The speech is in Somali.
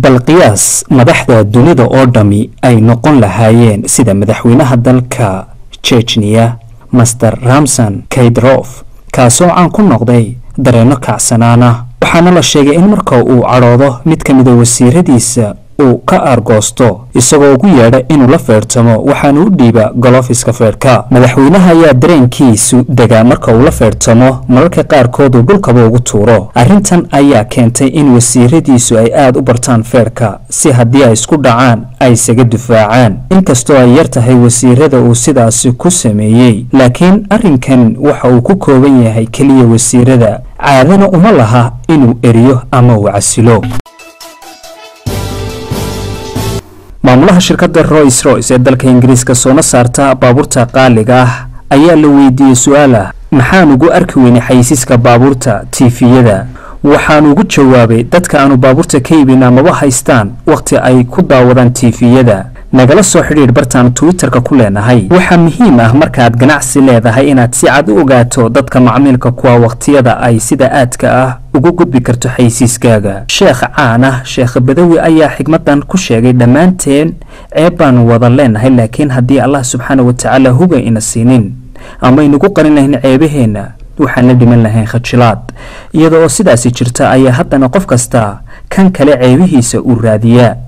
bal qiyaas madaxda dunida oo dhammi ay noqon lahaayeen sida madaxweynaha dalka jejniya master ramson kaydrof kaasoo caan ku noqday dareenno kacsanaana waxaana la sheegay in marka uu cadhoodo mid ka mida wasiiradiisa uu ka aargoosto isagoo ugu yeedha inuu la feertamo waxaana u dhiiba golofiska feerhka madaxweynaha ayaa dareenkiisu degaa marka uu la feertamo mararka qaarkood uu dhulkaba ugu tuuro arrintan ayaa keentay in wasiiradiisu ay aad u bartaan feerhka si haddii ay isku dhacaan ay isaga difaacaan inkastoo ay yar tahay wasiirada uu sidaasi ku sameeyey laakiin arrinkan waxa uu ku kooban yahay keliya wasiirada caadana uma laha inuu eriyo ama uu casilo maamulaha shirkadda roys royce ee dalka ingiriiska soona saarta baabuurta qaaliga ah ayaa la weydiiyey su-aal ah maxaan ugu arki weynay xayisiiska baabuurta tiifiyada waxaan ugu jawaabay dadka aanu baabuurta ka iibin amaba haystaan wakhti ay ku daawadaan tiifiyada nagala soo xidhiidh bartaan twitterka ku leenahay waxaa muhiim ah markaad ganacsi leedahay inaad si cad u ogaato dadka macmiilka kuwa wakhtiyada ay sida aadka ah ugu gudbi karto xaysiiskaaga sheekh caan ah sheekh badawi ayaa xigmadan ku sheegay dhammaanteen ceeb baan wada leenahay laakiin haddii allah subxaana wa tacaala huga ina siinin ama aynugu qarin lahayn ceebaheenna waxaan la dhiman lahayn khajilaad iyada oo sidaasi jirta ayaa haddana qof kasta kan kale ceebihiisa uu raadiyaa